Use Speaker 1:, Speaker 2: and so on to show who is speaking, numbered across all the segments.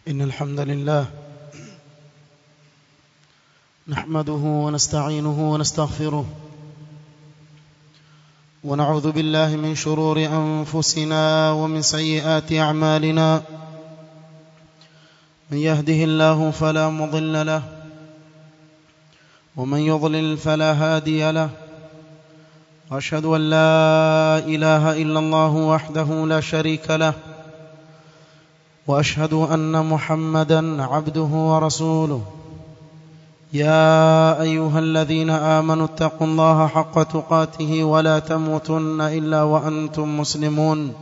Speaker 1: إن الحمد لله نحمده ونستعينه ونستغفره ونعوذ بالله من شرور أنفسنا ومن سيئات أعمالنا من يهده الله فلا مضل له ومن يضلل فلا هادي له واشهد ان لا اله الا الله وحده لا شريك له واشهد ان محمدا عبده ورسوله يا ايها الذين امنوا اتقوا الله حق تقاته ولا تموتن الا وانتم مسلمون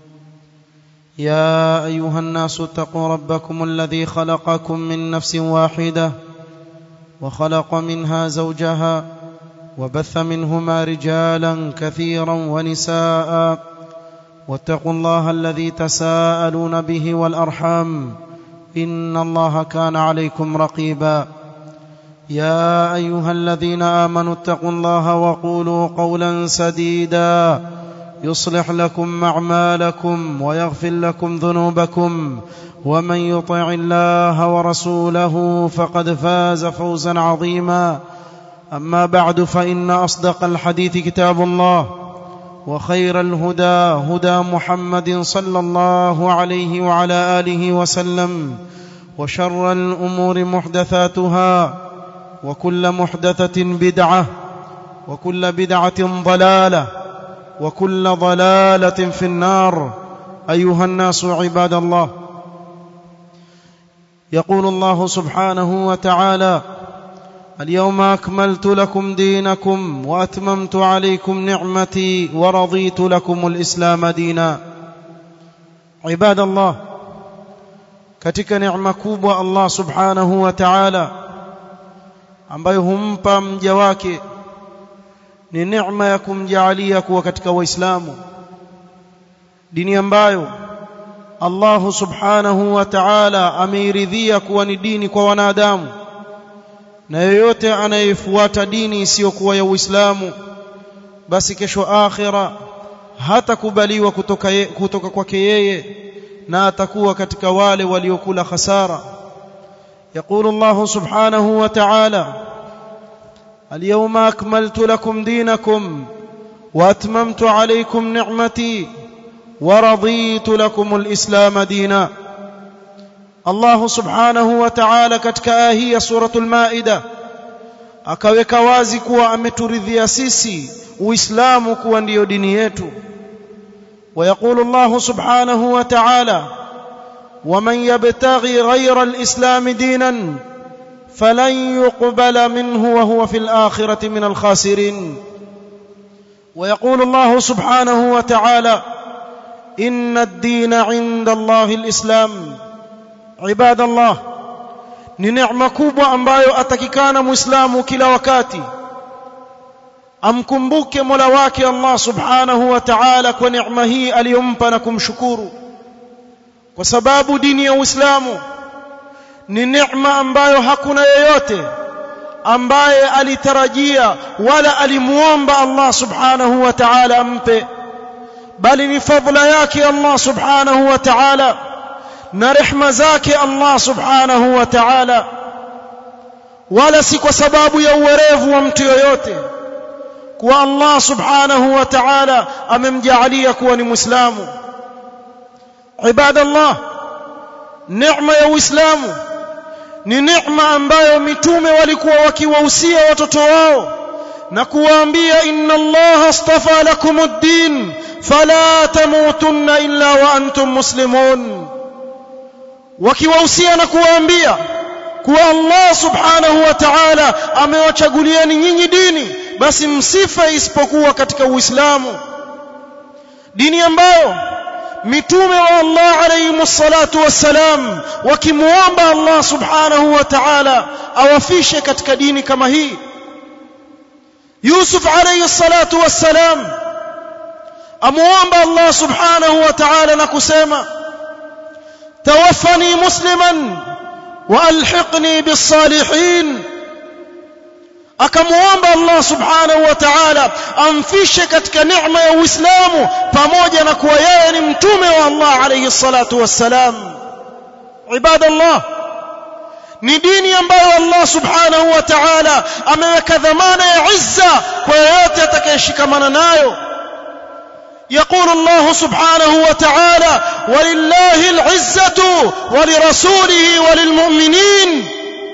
Speaker 1: يا ايها الناس اتقوا ربكم الذي خلقكم من نفس واحده وخلق منها زوجها وبث منهما رجالا كثيرا ونساء واتقوا الله الذي تساءلون به والارحام ان الله كان عليكم رقيبا يا ايها الذين امنوا اتقوا الله وقولوا قولا سديدا يصلح لكم اعمالكم ويغفر لكم ذنوبكم ومن يطع الله ورسوله فقد فاز فوزا عظيما اما بعد فان اصدق الحديث كتاب الله وخير الهدى هدى محمد صلى الله عليه وعلى اله وسلم وشر الامور محدثاتها وكل محدثه بدعه وكل بدعه ضلاله وكل ضلاله في النار ايها الناس عباد الله يقول الله سبحانه وتعالى اليوم اكملت لكم دينكم واتممت عليكم نعمتي ورضيت لكم الاسلام دينا عباد الله katika neema kubwa Allah subhanahu wa ta'ala ambayo humpa mja wake ni neema ya kumjaalia kuwa katika waislamu dini ambayo Allah subhanahu wa ta'ala ameiridhia kuwa ni dini kwa wanadamu na yeyote anayefuata dini isiyokuwa ya Uislamu basi kesho akhira hatakubaliwa kutoka ye, kutoka kwake yeye na atakuwa katika wale waliokula khasara يقول الله سبحانه وتعالى اليوم أكملت لكم دينكم وأتممت عليكم نعمتي ورضيت لكم الإسلام دينا Allah subhanahu wa ta'ala katika aya hii ya suratul Maida akaweka wazi kuwa ameturidhia sisi Uislamu kuwa ndiyo dini yetu. ويقول الله سبحانه وتعالى ومن يبتغي غير الإسلام دينا فلن يقبل منه وهو في الآخرة من الخاسرين ويقول الله سبحانه وتعالى إن الدين عند الله الإسلام ibada Allah ni neema kubwa ambayo atakikana muislamu kila wakati amkumbuke Mola wake Allah subhanahu wa ta'ala kwa neema hii aliyompa na kumshukuru kwa sababu dini ya Uislamu ni neema ambayo hakuna yeyote ambaye alitarajia wala alimuomba Allah subhanahu wa ta'ala ampe bali ni fadhila yake Allah subhanahu wa ta'ala na rehma zake Allah subhanahu wa ta'ala wala si kwa sababu ya uwerevu wa mtu yoyote kuwa Allah subhanahu wa ta'ala amemjaalia kuwa ni muislamu ibadallah neema ya uislamu ni neema ambayo mitume walikuwa wakiwahusia watoto wao na kuwaambia inna Allah astafa lakum ad-din fala tamutunna illa wa antum muslimun wakiwahusia na kuwaambia kuwa Allah subhanahu wa ta'ala amewachagulieni nyinyi dini basi msife isipokuwa katika Uislamu dini ambayo mitume wa Allah alayhi salatu wassalam wakimuomba Allah subhanahu wa ta'ala awafishe katika dini kama hii Yusuf alayhi salatu wassalam amuomba Allah subhanahu wa ta'ala na kusema توفني مسلما والحقني بالصالحين akamuomba Allah subhanahu wa ta'ala amfishe katika neema ya Uislamu pamoja na kuwa yeye ni mtume wa Allah alayhi salatu wassalam ibadallah ni dini ambayo Allah subhanahu wa ta'ala ameweka dhamana ya izza kwa yeyote atakayeshikamana nayo يقول الله سبحانه وتعالى ولله العزة ولرسوله وللمؤمنين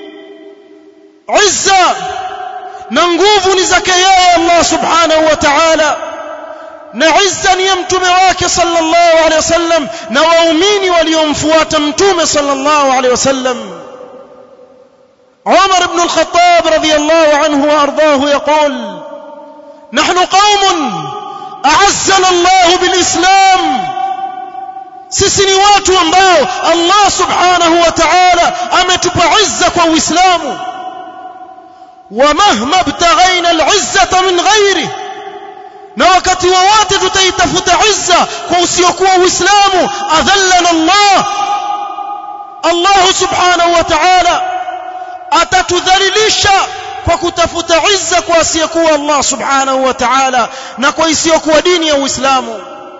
Speaker 1: عزة ننقوف نزكيا الله سبحانه وتعالى نعزا يمتم واك صلى الله عليه وسلم نوامين وليمفوات متوم صلى الله عليه وسلم عمر بن الخطاب رضي الله عنه وأرضاه يقول نحن قوم أعزنا الله بالإسلام sisi ni watu ambao Allah subhanahu wa ta'ala ametupa izza kwa Uislamu wa mahma ibtaghaina al-izzata min ghairi na wakati wowote tutaitafuta izza kwa usiokuwa Uislamu adhallana Allah Allah subhanahu wa ta'ala atatudhalilisha kwa kutafuta izza kwa asiyekuwa Allah subhanahu wa ta'ala na kwa isiyokuwa dini ya Uislamu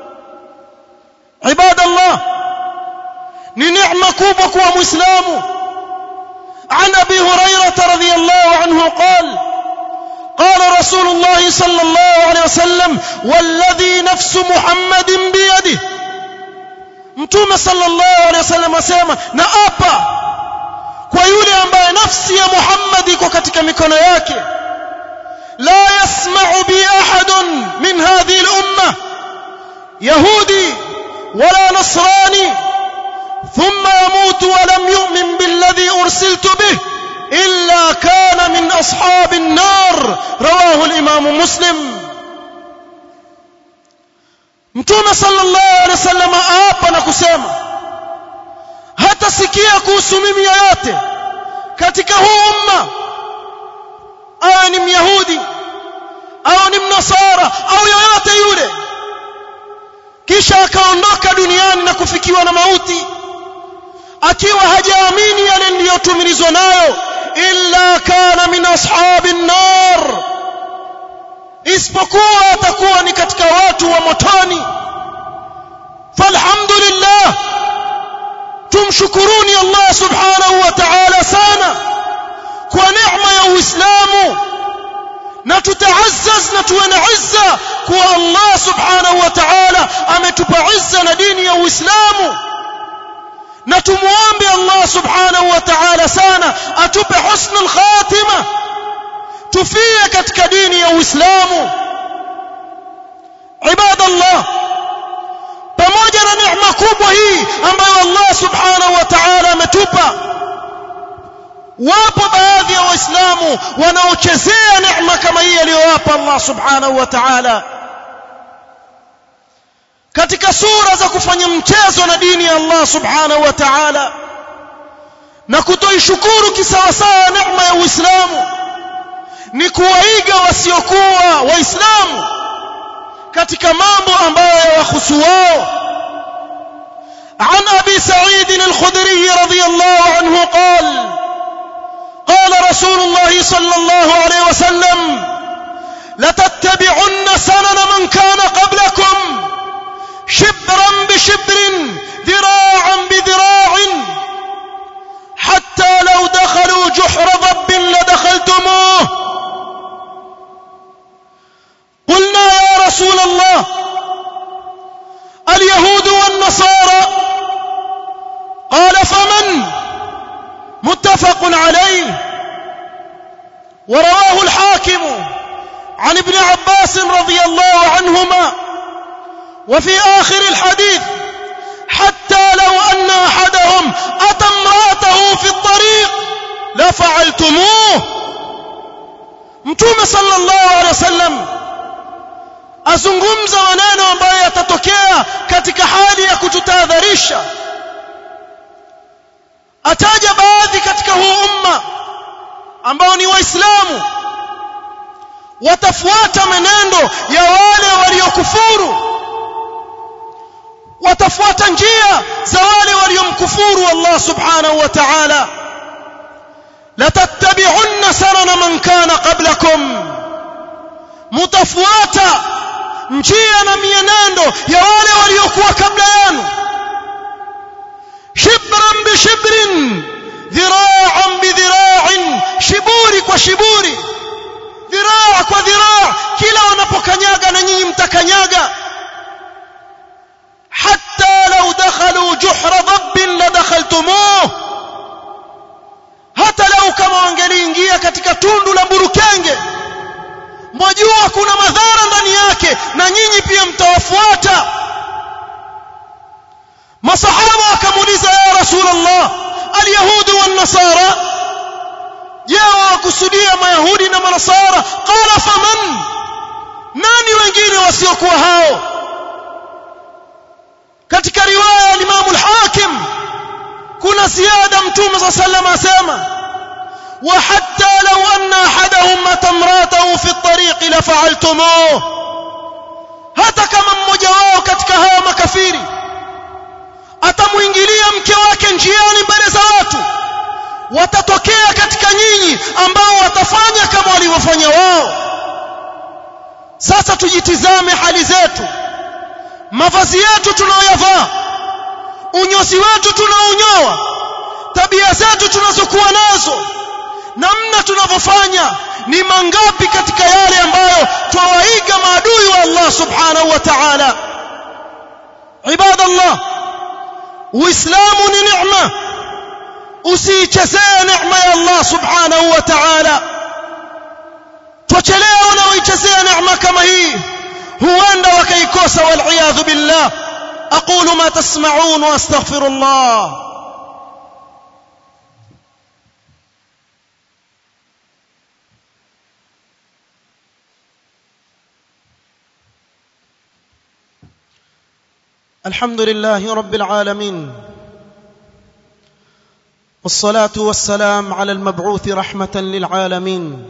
Speaker 1: ibadallah ni neema kubwa kuwa muislamu عن ابي هريره رضي الله عنه قال قال رسول الله صلى الله عليه وسلم والذي نفس محمد بيده mtume sallallahu alaihi wasallam asema na apa kwa yule ambaye nafsi ya Muhammad iko katika mikono yake la yasma'u bi ahadun min hadhihi al-umma yahudi wala nasrani thumma yamutu wa lam yu'min billadhi ursiltu bih illa kana min ashab an-nar rawahu al-imam muslim mtume sallallahu alaihi wasallam aapa na kusema hatasikia kuhusu mimi yoyote katika huu umma awe ni myahudi au ni mnasara au yoyote yule kisha akaondoka duniani na kufikiwa na mauti akiwa hajaamini yale niliyotumilizwa nayo illa kana min ashabin nar isipokuwa atakuwa ni katika watu wa motoni falhamdulillah tumshukuruni Allah subhanahu wa ta'ala sana kwa neema ya Uislamu na tutaazzaz na tuwe na izza kwa Allah subhanahu wa ta'ala ametupa izza na dini ya Uislamu na tumuombe Allah subhanahu wa ta'ala sana atupe husnul khatima tufie katika dini ya Uislamu ibadallah pamoja na neema kubwa hii ambayo Allah subhanahu wa ta'ala ametupa wapo baadhi ya waislamu wanaochezea neema kama hii aliyowapa Allah subhanahu wa ta'ala katika sura za kufanya mchezo na dini ya Allah subhanahu wa ta'ala na kutoishukuru kisawasawa neema ya Uislamu ni kuwaiga wasiokuwa waislamu katika mambo ambayo yawahusu wao عن أبي سعيد الخدري رضي الله عنه قال قال رسول الله صلى الله عليه وسلم لتتبعن سنن من كان قبلكم شبرا بشبر ذراعا بذراع حتى لو دخلوا جحر ضب لدخلتموه قلنا يا رسول الله اليهود والنصارى قال فمن متفق عليه ورواه الحاكم عن ابن عباس رضي الله عنهما وفي آخر الحديث حتى لو أن أحدهم أتى امرأته في الطريق لفعلتموه متوم صلى الله عليه وسلم azungumza maneno ambayo yatatokea katika hali ya kututahadharisha ataja baadhi katika huu umma ambao ni waislamu watafuata menendo ya wale waliokufuru watafuata njia za wale waliomkufuru Allah subhanahu wa ta'ala latattabi'unna sanana man kana qablakum mutafuata njia na mienendo ya wale waliokuwa kabla yenu shibran bishibrin dhira'an bidhira'in shiburi kwa shiburi dhiraa kwa dhiraa kila wanapokanyaga na nyinyi mtakanyaga hatta law dakhalu juhra dhabbin la dakhaltumuh hata lau kama wangeliingia katika tundu la burukenge mwajua kuna madhara ndani yake na nyinyi pia mtawafuata masahaba wakamuuliza ya rasulullah alyahudu wan nasara je wakusudia mayahudi na manasara qala faman nani wengine wasiokuwa hao katika riwaya ya Imam al-Hakim kuna ziada mtume صلى الله عليه وسلم asema وحتى لو ان احدهم مات امراته في الطريق لفعلتموه hata kama mmoja wao katika hawa makafiri atamuingilia mke wake njiani mbele za watu watatokea katika nyinyi ambao watafanya kama walivyofanya wao sasa tujitizame hali zetu mavazi yetu tunayoyavaa unyozi wetu tunaonyoa tabia zetu tunazokuwa nazo namna tunavyofanya ni mangapi katika yale ambayo twawaiga maadui wa Allah subhanahu wa ta'ala ibadallah uislamu ni neema usiichezee neema ya Allah subhanahu wa ta'ala twachelea wanaoichezea neema kama hii huenda wakaikosa wal billah aqulu ma tasma'un wa astaghfirullah الحمد لله رب العالمين والصلاه والسلام على المبعوث رحمه للعالمين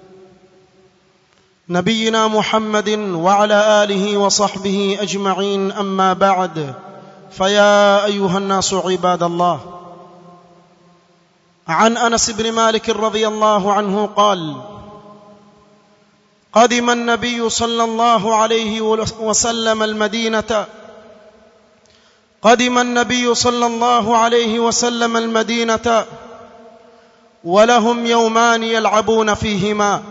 Speaker 1: نبينا محمد وعلى اله وصحبه اجمعين اما بعد فيا ايها الناس عباد الله عن انس بن مالك رضي الله عنه قال قدم النبي صلى الله عليه وسلم المدينه قدم النبي صلى الله عليه وسلم المدينه ولهم يومان يلعبون فيهما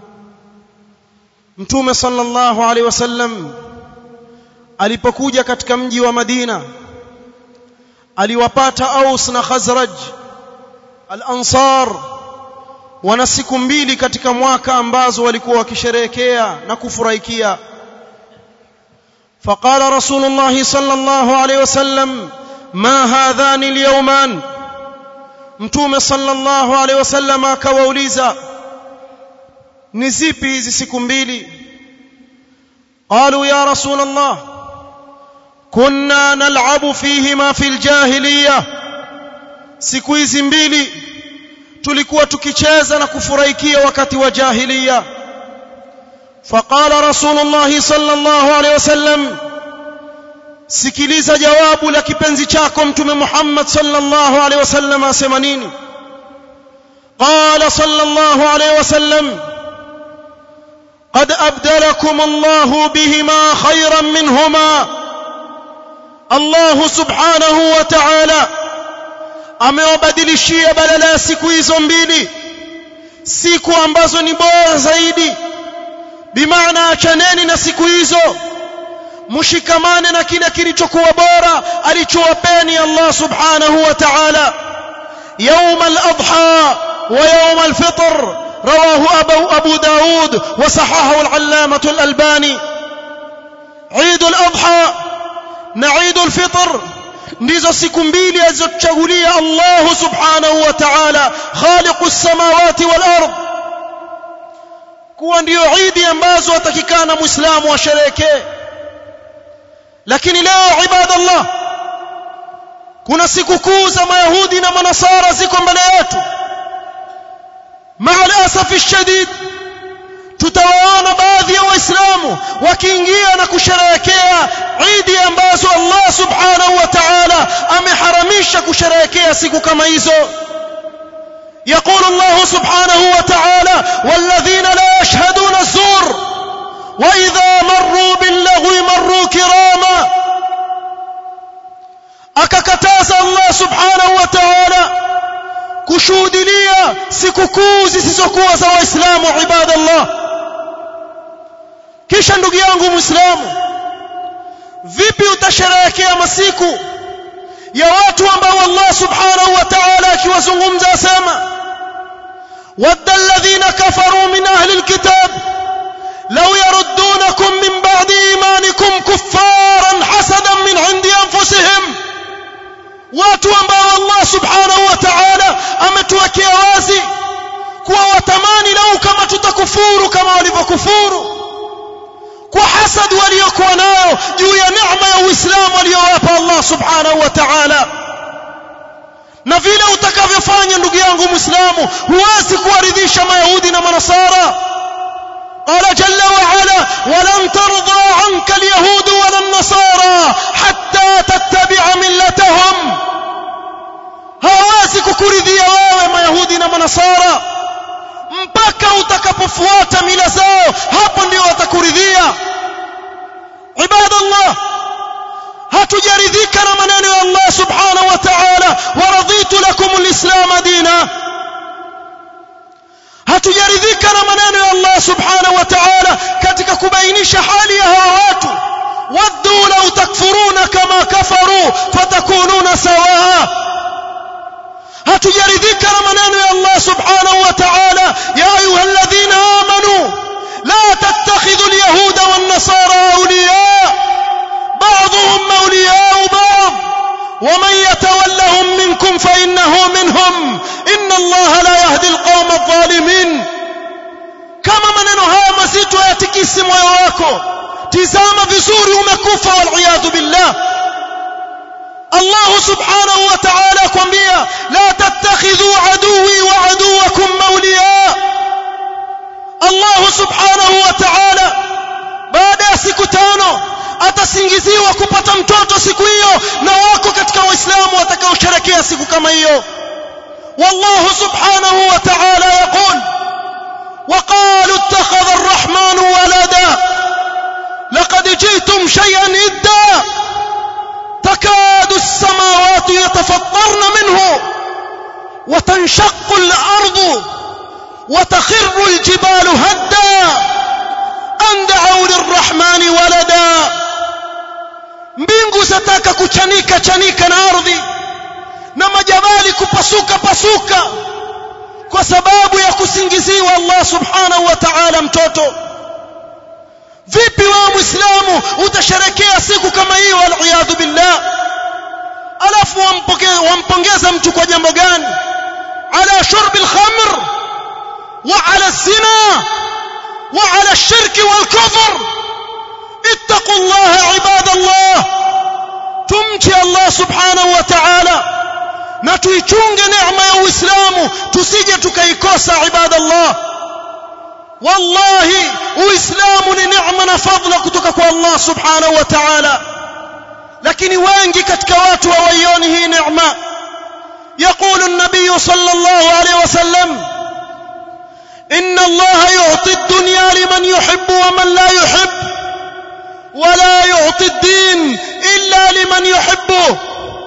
Speaker 1: mtume sallallahu alaihi wasallam alipokuja katika mji wa Madina aliwapata Aus na Khazraj al-Ansar wana siku mbili katika mwaka ambazo walikuwa wakisherehekea na kufurahikia فقال رسول الله صلى الله عليه وسلم ما هذان اليومان mtume sallallahu alaihi wasallam akawauliza ni zipi hizi siku mbili qalu ya rasul allah kunna nal'abu fihima fil jahiliya siku hizi mbili tulikuwa tukicheza na kufurahikia wakati wa jahiliya فقال رسول الله صلى الله عليه وسلم sikiliza jawabu la kipenzi chako mtume Muhammad sallallahu alaihi wasallam asema nini قال صلى الله عليه وسلم قد أبدلكم الله بهما خيرا منهما الله سبحانه وتعالى amewabadilishia badala ya siku hizo mbili siku ambazo ni bora zaidi bimaana achaneni na siku hizo mushikamane na kile kilichokuwa bora alichowapeni Allah subhanahu wa ta'ala يوم الأضحى ويوم الفطر رواه أبو, أبو داود وصححه العلامة الألباني عيد الأضحى نعيد الفطر ndizo siku mbili alizochagulia Allah subhanahu wa ta'ala khaliqu samawati wal ard kuwa ndio idi ambazo watakikana muislamu asherehekee lakini leo ibadallah kuna siku kuu za mayahudi na manasara ziko mbele yetu maal asafi shadid tutawaona baadhi ya waislamu wakiingia na kusherehekea idi ambazo Allah subhanahu wa ta'ala ameharamisha kusherehekea siku kama hizo يقول الله سبحانه وتعالى والذين لا يشهدون الزور وإذا مروا باللغو مروا كراما akakataza Allah subhanahu wa ta'ala kushuhudia sikukuu zisizokuwa za waislamu ibadallah kisha ndugu yangu muislamu vipi utasherehekea masiku ya watu ambao Allah subhanahu wa ta'ala akiwazungumza asema wadda alladhina kafaru min ahli alkitab law yaruddunakum min ba'di imanikum kuffaran hasadan min 'indi anfusihim watu ambao Allah subhanahu wa ta'ala ametuwekea wazi kuwa watamani lau kama tutakufuru kama walivyokufuru kwa hasad waliokuwa nayo juu ya neema ya Uislamu aliyowapa Allah subhanahu wa ta'ala na vile utakavyofanya ndugu yangu Muislamu huwezi kuwaridhisha Mayahudi na Manasara قال جل وعلا ولن ترضى عنك اليهود ولا النصارى حتى تتبع ملتهم hawezi kukuridhia wewe mayahudi na manasara mpaka utakapofuata mila zao hapo ndio watakuridhia ibadallah hatujaridhika na maneno ya Allah subhanahu wa ta'ala waraditu lakum alislam dina hatujaridhika na maneno ya Allah subhanahu wa ta'ala katika kubainisha hali ya hawa watu waddu law takfuruna kama kafaru fatakununa sawaa hatujaridhika na maneno ya Allah subhanahu wa ta'ala ya ayyuhalladhina amanu la tattakhidhu alyahuda wan-nasara awliya ba'dhum awliya'u ba'd ومن يتولهم منكم فإنه منهم إن الله لا يهدي القوم الظالمين كما maneno haya mazito yatikisi moyo wako tizama vizuri umekufa wal billah الله سبحانه وتعالى كمبيا لا تتخذوا عدوي وعدوكم مولياء الله سبحانه وتعالى baada ya siku tano atasingiziwa kupata mtoto siku hiyo na wako katika waislamu watakaosherekea siku kama hiyo والله سبحانه وتعالى يقول وقالوا اتخذ الرحمن ولدا لقد جئتم شيئا إدا تكاد السماوات يتفطرن منه وتنشق الأرض وتخر الجبال هدا أن دعوا للرحمن ولدا mbingu zataka kuchanika chanika na ardhi na majabali kupasuka pasuka kwa sababu ya kusingiziwa Allah subhanahu wa ta'ala mtoto vipi wewe muislamu utasherekea siku kama hiyo waliyadhu billah alafu wampongeza mtu kwa jambo gani ala shurbi alkhamr wa ala zina wa ala الشرك والكفر اتقوا الله عباد الله تمشي الله سبحانه وتعالى na tuichunge neema ya Uislamu tusije tukaikosa ibadallah wallahi uislamu ni neema na fadhila kutoka kwa Allah subhanahu wa ta'ala lakini wengi katika watu hawaioni hii neema يقول النبي صلى الله عليه وسلم إن الله يعطي الدنيا لمن يحب ومن لا يحب ولا يعطي الدين إلا لمن يحبه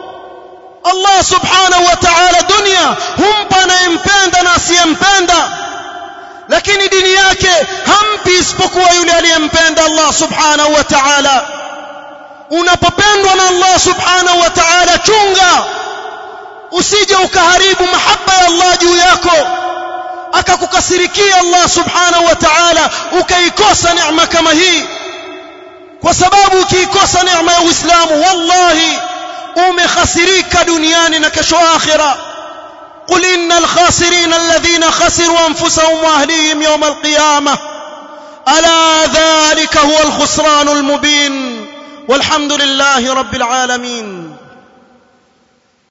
Speaker 1: الله سبحانه وتعالى دنيا هم anayempenda na asiyempenda lakini dini yake hampi isipokuwa yule aliyempenda Allah subhanahu wa ta'ala unapopendwa na Allah subhanahu wa ta'ala chunga usije ukaharibu mahaba ya Allah juu yako akakukasirikia Allah subhanahu wa ta'ala ukaikosa neema kama hii kwa sababu ukiikosa neema ya Uislamu wallahi umekhasirika duniani na kesho akhira قل إن الخاسرين الذين خسروا أنفسهم وأهليهم يوم القيامة ألا ذلك هو الخسران المبين والحمد لله رب العالمين